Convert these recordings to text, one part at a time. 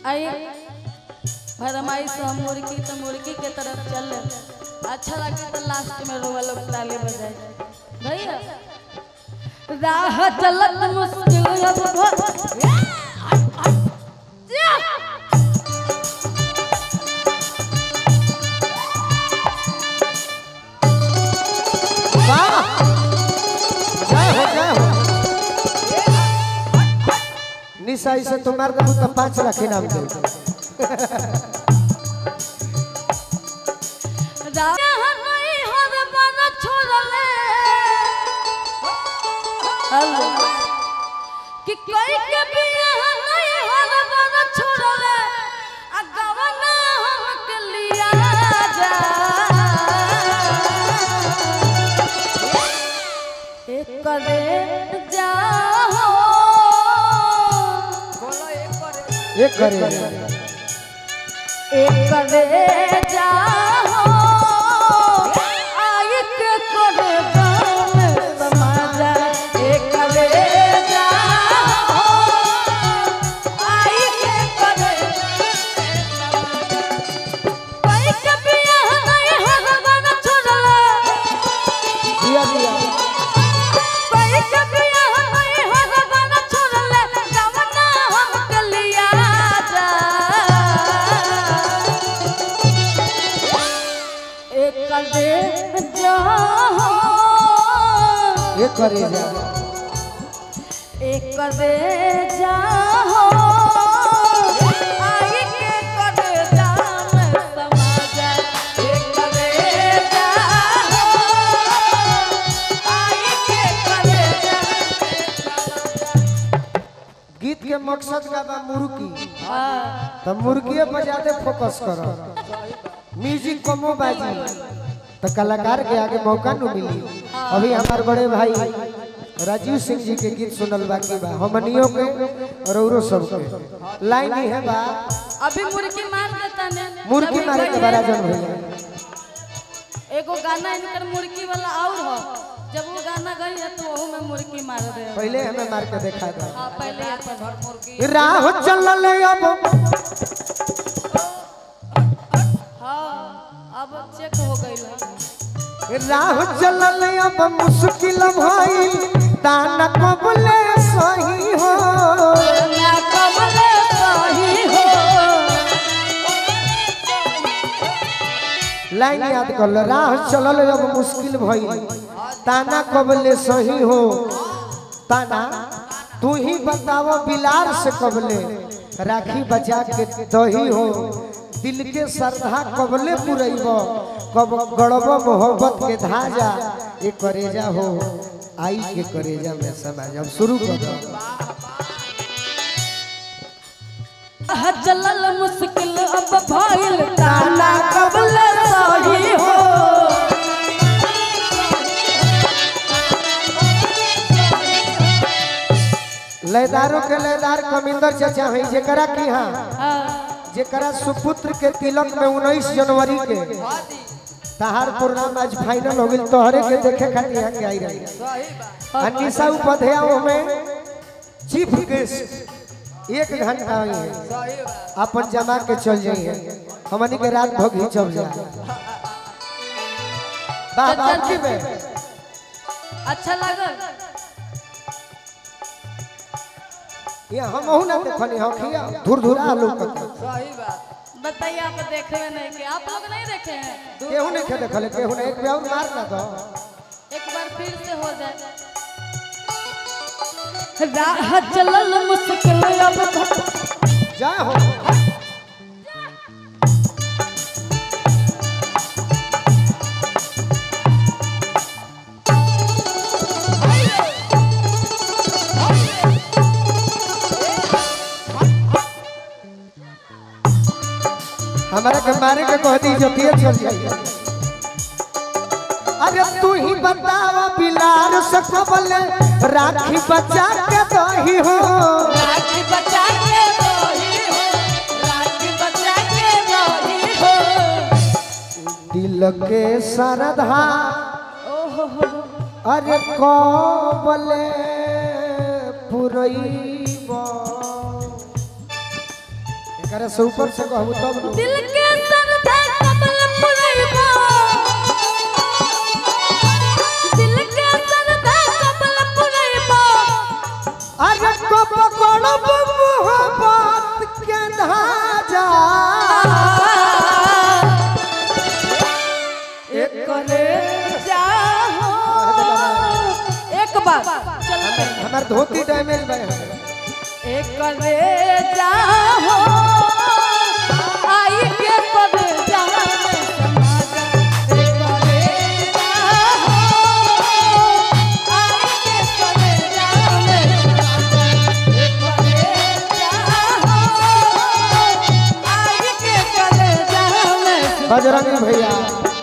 आई फरमाइश हम मुर्गी तो मुर्गी के तरफ चल अच्छा लगे तो लास्ट में रोवा लोग ताली बजाए भैया राह चलत मुश्किल अब भ- वाह जय हो जय हो निशा इसे तो मार दबू तो पाँच लाख इनाम दे राह नहीं हर बन छोड़ले हेलो कि कोई के बियाह नहीं हर बन छोड़ले आ गवना हमके लिया जा एक करे जाओ एक करे एक करे जाओ आई के करे दाम समाजा एक करे जाओ आई के करे कोई कभी यहाँ नहीं हरबन छोड़ला दिया दिया कोई कभी यहाँ नहीं हरबन छोड़ला गवना हमके लिया जा एक करे जाओ एक करे जा एक करे जाओ आई के करे जाम समाजा एक करे जाओ आई के करे गीत के मकसद का बा मुर्गी जाम तो मुर्गिए पर ज्यादा फोकस करो म्यूजिक कमो बाजी तो कलाकार के आगे मौका न मिली अभी हमारे बड़े भाई राजीव सिंह जी के गीत सुनल बाकी बा हमनियों के और औरो सब के लाइन ही है बा अभी मुर्गी मार देता ने मुर्गी अभी मारे के कहिए। बड़ा जन भैया एगो गाना इनकर मुर्गी वाला और हो जब वो गाना गई है तो वहू में मुर्गी मार दे पहले हमें मार के देखा था हाँ पहले अपन मुर्गी राह चलल अब हाँ अब चेक हो गई राह चलल अब मुश्किल भइल ताना कबले सही हो ना कमले सही हो लाइन याद कर लो राह चलल अब मुश्किल भइल ताना कबले सही हो ताना तू ही बताओ बिलार से कबले राखी बचा के दही हो दिल के श्रद्धा कबले पुरैब कब गड़ब मोहब्बत के धाजा ये करेजा हो आई के करेजा में समाज अब शुरू कर दो चलल मुश्किल अब भइल ताना कबले सही हो लयदारों के लयदार कमिंदर चाचा है जेकरा की हाँ हाँ, जेकरा सुपुत्र के तिलक में उन्नीस जनवरी के तहार प्रोग्राम आज फाइनल हो गई तोहरे के देखे खातिर यहाँ के आई रही अनिशा उपाध्याय में चीफ गेस्ट एक घंटा आई है अपन जमा के चल जाइए हमनी के रात भर घिंचब जा वाह बाबू में अच्छा लगल ये हम हूं ना देखनी हो खिया धुर धुरा लोग बताइए आप देखे नहीं कि आप लोग नहीं देखे हैं केहू नहीं खे देखले केहू नहीं एक भी और मार ना दो एक बार फिर से हो जाए राह चलल मुश्किल अब जा हो हमारा के मारे के कह दी जतिये चल जाइए अरे तू ही बतावा बिलार से कबले राखी बचा के दही हो राखी बचा के रही हो राखी बचा के रही हो दिल के सरधा अरे कबले पुरैब करे से ऊपर से कहबू तब न। दिल के सरधा कमल पुरैबा दिल के सरधा कमल पुरैबा अरे को पकड़ब मोहब्बत के धाजा एक करे जाहो एक बार चल हमार धोती डैमेज बा एक करे जाहो आई के करे जाहो एक करे जाहो आई के करे जाहो एक करे जाहो आई के करे जाहो बजरंगी भैया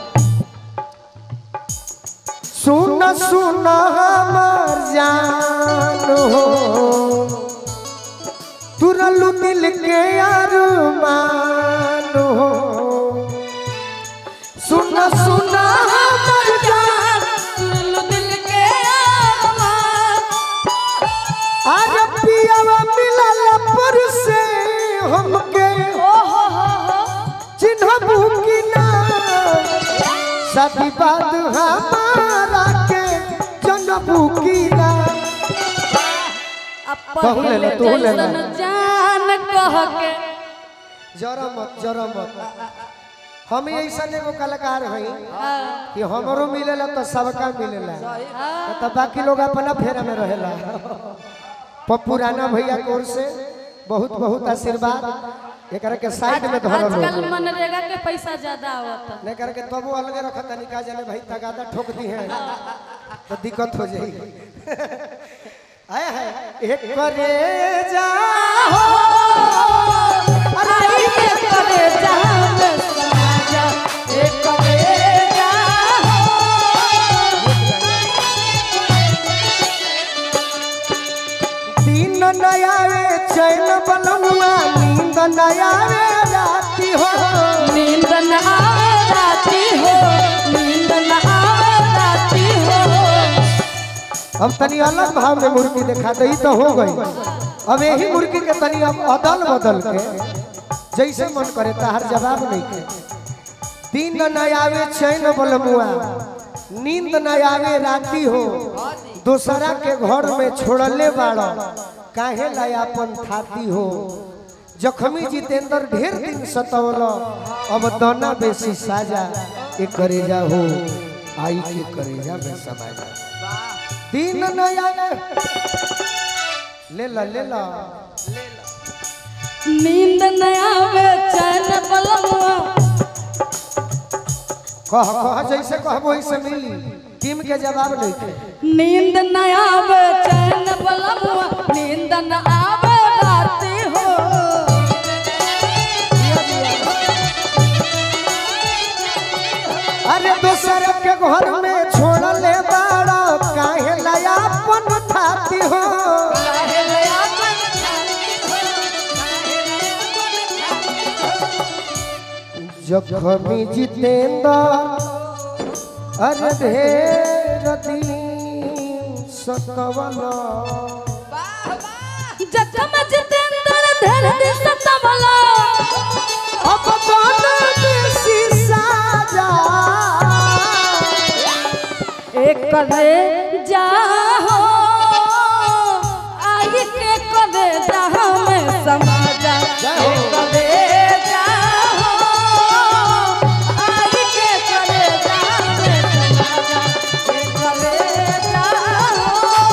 सुन सुन हमर जान हो तुरलू दिल के अरमान हो सुन सुन हमर जान सुन लो दिल के आवाज आज पियावा मिलल पर से हमके ओ हो हो हो चिन्हबू की ना सती बात हमारा के जनबू की ना अब कहू ले लो, पहले तू ले लो। जैसन जान कह के जरा मत जरा मत हम ऐसा एगो कलाकार हई हाँ, कि हमरो मिलेला तो सबका मिलेला हाँ, तो बाकी लोग अपना फेरा में रहेला प- पुराना भैया की ओर से बहुत बहुत आशीर्वाद एकरा के साइड में धरल आजकल हो मनरेगा के पैसा ज्यादा आवता लेकर के तबो अलगे रखत निका जाने भाई तगादा ठोक दी है तो दिक्कत हो जाएगी आया है एक करे जा आई के करे जान समाजा एक करे जाहो दिन नयावे चैन बलमुआ नींद नयावे राती हो नींद न आवे राती हो नींद न आवे राती हो अब तनी अलग भाव में मुर्गी देखा दई तो हो गई अब यही मुर्गी के तनी अब अदल बदल के जैसे मन करे ताहर जवाब नहीं के दिन न आवे चैन बलमुआ नींद न आवे राती हो दूसरा के घर में छोड़ले बाड़ काहे लायापन थाती हो जखमी जितेंद्र ढेर दिन सतौल अब दाना बेसी साजा एक करेजा हो आई के करेजा में समाजा दिन नया ले ला ले ला नींद न आवे चैन बलमुआ कह कह जैसे कहबो वैसे मिली टीम के जवाब नहीं थे नींद न आवे चैन बलमुआ नींद न आवे राती हो अरे दूसर के घर में छोड़ ले बाड़ा काहे लयापन थाती हो जखमी जितेंद्र अरे ढेर दिन सतवला जखम जितेंद्र धर दिन सतवला अब दाना बेसी साजा एक करे जाहो आई के करे जाहो में समाजा एक करे जाहो आई के करे जाहो में समाजा एक करे जाहो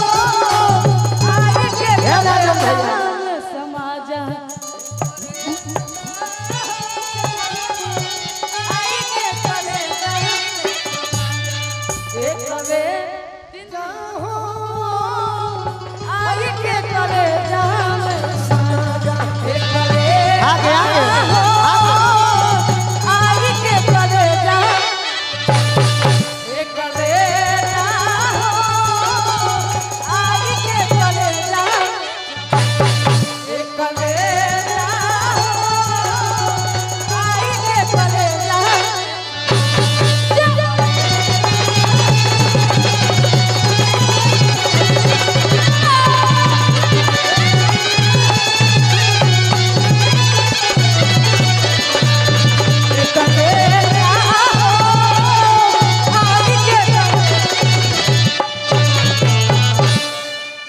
आई के करे जाहो में समाजा आई के करे जाहो एक करे जाहो आई के करे जाम साजा एक करे आ गया